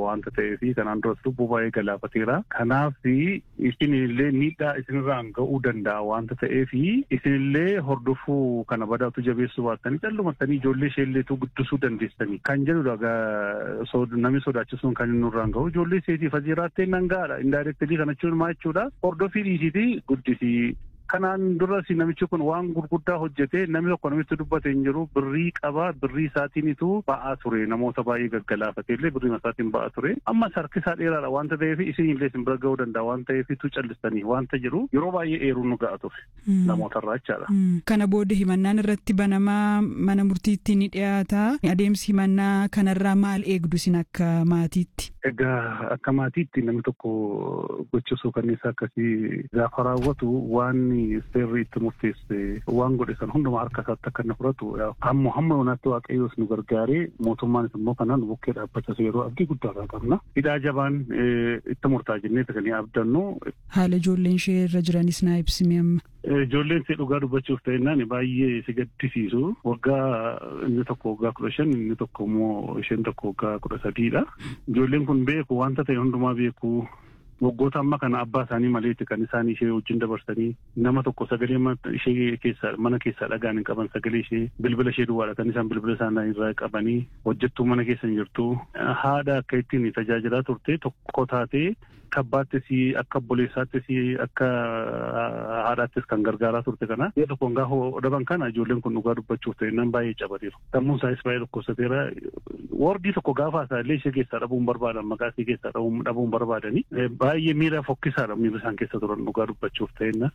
waanta ta'eef kanaan duras lubbuu baay'ee galaafateera. Kanaaf isinillee miidhaa isinirraan ga'uu danda'a waanta ta'eef isinillee hordofuu kana badaatu jabeessuu baattanii callumattanii ijoollee isheelleetu guddisuu dandeessanii kan jedhudha namni sodaachisuun kan inni nurraan ga'u ijoollee isheetiif ajiraattee nan ga'aadha indaayirektilii kana jechuun maa jechuudha hordofii dhiisiiti guddisii kanaan duras namichi kun waan gurguddaa hojjetee namni tokko namitti dubbate hin jiru birrii qaba birrii isaatiinitu ba'aa ture namoota baay'ee gaggalaafatee illee birrii isaatiin ba'aa ture ammas harki isaa dheeraadha waanta ta'eef isin illee isin bira ga'uu danda'a waan ta'eefitu callistanii waanta jiru yeroo baay'ee eeruun nu ga'a ture namootarraa jechaadha. Kana booda himannaan irratti banamaa mana murtiitti ni dhiyaata adeemsi himannaa kanarraa maal eegdu isin akka maatiitti. Egaa akka maatiitti namni tokko gochisuu kanniisaa akkasii gaafa raawwatu waan seerri itti murteesse waan godhe san hundumaa harka isaatti akka inni fudhatu hamma hamma yoonaatti waaqayyoos nu gargaaree mootummaanis immoo kanaan bukkee dhaabbachas yeroo abdii guddaarraa qabna. Hidhaa jabaan itti murtaa jennee kan abdannu. Haala ijoolleen ishee irra jiranis naa ibsime amma. Ijoolleen ishee dhugaa dubbachuuf ta'ennaan baay'ee si gaddisiisu waggaa inni tokko waggaa kudha shan inni tokko immoo isheen tokko waggaa kudha sadiidha. Ijoolleen kun beeku wanta ta'e hundumaa beeku waggoota amma kana abbaa isaanii maleetti kan isaan ishee wajjin dabarsanii nama tokko sagalee ishee keessaa mana keessaa dhagaan hin qaban sagalee ishee bilbila ishee duwwaadha kan isaan bilbila isaanii irraa qabanii hojjettuu mana keessa hin jirtu haadha akka ittiin tajaajilaa turte tokko taatee kabbaattis akka obboleessaattis akka haadhaattis kan gargaaraa turte kana yoo tokkoon gaafa dhaban kana ijoolleen kun dhugaa dubbachuuf ta'e nan baay'ee cabateeru sammuun isaas baay'ee dhukkubsateera wordii tokko gaafa isaa illee ishee keessaa dhabuun barbaadan maqaa ishee keessaa dhabuun barbaadanii baay'ee miira fokkisaadha miira isaan keessa turan dhugaa dubbachuuf ta'enna.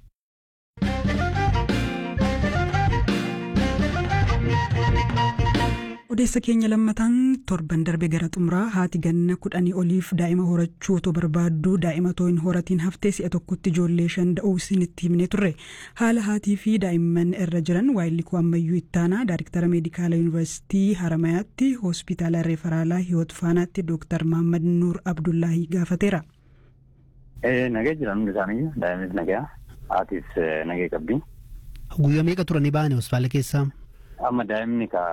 odeessa keenya lammataan torban darbe gara xumuraa haati ganna kudhanii oliif daa'ima horachuu otoo barbaaddu daa'ima otoo hin horatiin haftee si'a tokkotti ijoollee shan da'uu isinitti himnee turre haala haatii fi daa'imman irra jiran waayillikuu ammayyuu ittaanaa daariktara meedikaala yuunivarsiitii haramayaatti hospitaala referaalaa hiwoot faanaatti dooktar mahammad nuur abdullaahii gaafateera. Nagee jiran hundi isaanii daa'imnis nagaa haatis nagee qabdi. Guyyaa meeqa turanii ba'anii hospitaala keessaa? Amma daa'imni ka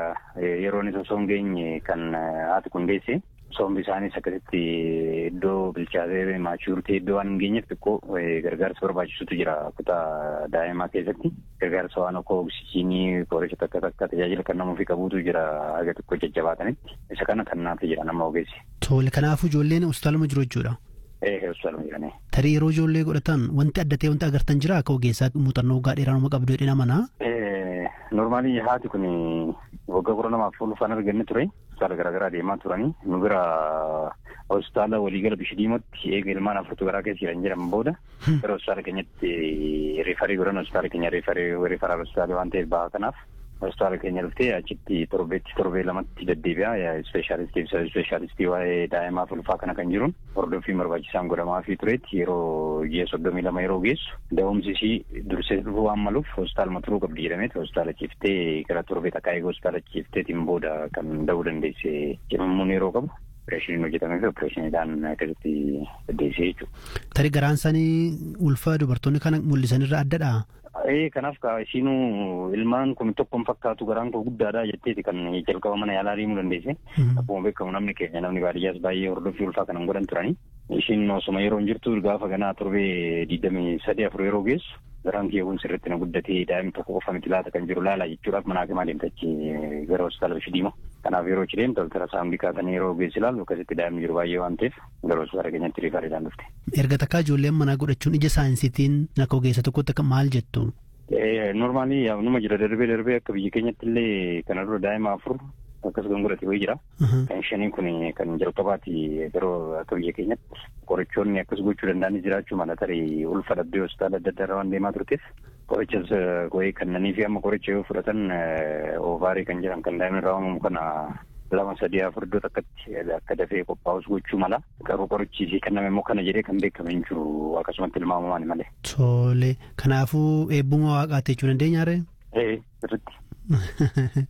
yeroon osoo hin geenye kan haati kun deesse sombi isaaniis akkasitti iddoo bilchaatee maachurtee iddoo waan hin geenyeef xiqqoo gargaarsa barbaachisutu jira kutaa daa'imaa keessatti gargaarsa waan akka oksijiinii qoricha takka takka tajaajila kan namuufi qabuutu jira haga xiqqoo jajjabaatanitti isa kana kan naaf jira nama ogeessi. Tole kanaafuu ijoolleen hospitaaluma jiru jechuudha. Ee hospitaaluma jiranii. Tarii yeroo ijoollee godhatan wanti adda ta'e wanti agartan jira akka ogeessaa muuxannoo waggaa dheeraa nama qabdu jedhee amanaa. Normaalii haati kun waggaa kudha lamaaf ulfaan arganne ture. Hospitaala garaagaraa deemaa turanii nu bira hospitaala waliigala Bishdiimotti eega ilmaan afurtu garaa keessa jiran jedhaman booda gara hospitaala keenyatti riifarii godhan hospitaala keenya riifarii riifaraal hospitaala waan ta'eef bahaa kanaaf hospitaala keenya dhuftee achitti torbeetti torbee lamatti deddeebi'a ispeeshaalistii fi ispeeshaalistii waa'ee daa'imaaf ulfaa kana kan jiruun hordoffii barbaachisaan godhamaa fi tureetti yeroo ji'a soddomii lama yeroo geessu da'umsi ishii dursee dhufuu waan maluuf hospitaaluma turuu qabdi jedhameeti hospitaala ciiftee gara torbee takkaa eeguu hospitaala ciifteetiin booda kan da'uu dandeesse cimammuun yeroo qabu. Opereeshiniin hojjetamee fi opereeshiniidhaan akkasitti deddeessee jechuudha. Tarii garaan isaanii ulfa dubartoonni kana mul'isanirra addadha. Ee kanaaf ishiinuu ilmaan kun tokkoon fakkaatu garaan koo guddaadha jetteeti kan jalqaba mana yaalaa deemuu dandeesse. Akkuma beekamu namni keenya namni baadiyyaas baay'ee hordoffii ulfaa kanan godhan turani. Ishiin osuma yeroo jirtu gaafa ganaa torbee digdamii sadii afur yeroo geessu garaan kiyyaawwan sirriitti na guddatee daa'imni tokko qofa miti laata kan jiru laala jechuudhaaf mana hakimaa deemtachi gara hospitaala Bishdiima. Kanaaf yeroo achi deemtu ultrasaawundii kaasanii yeroo geessi ilaalu akkasitti daa'imni jiru baay'ee waan ta'eef gara hospitaala keenyatti riifaariidhaan dhufte. Erga takkaa ijoolleen manaa godhachuun ija saayinsiitiin akka ogeessa tokkotti akka maal jettu? Normaalii numa jira darbee darbee akka biyya keenyatti illee kana dura daa'ima afur akkasuma godhate wayii jira. Kan shanii kun kan jalqabaati yeroo akka biyya keenyatti qorichoonni akkas gochuu danda'anis jiraachuu mala tarii ulfa dhabdee hospitaala adda addaa waan deemaa turteef qorichas wayii kannanii fi amma qoricha yoo fudhatan oovaarii kan jedhan kan daa'imni irraa uumamu kana lama sadii afur iddoo takkatti akka dafee qophaa'us gochuu mala garuu qorichi isii kenname immoo kana jedhee kan beekame hin jiru akkasumatti ilmaamamaan malee. Tole kanaafuu eebbuma waaqaatti jechuu dandeenya ree? Ee sirriitti.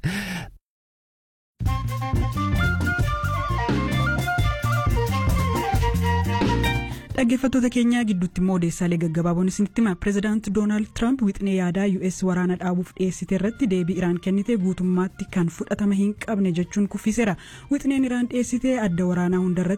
dhaggeeffattoota keenyaa gidduutti immoo odeessaalee gaggabaaboon isinitti hima pireezidaanti doonaald tiraamp wixinee yaadaa us waraana dhaabuuf dhiyeessite irratti deebii iraan kennite guutummaatti kan fudhatama hin qabne jechuun kuffiseera wixineen iraan dhiyeessite adda waraanaa hundarratti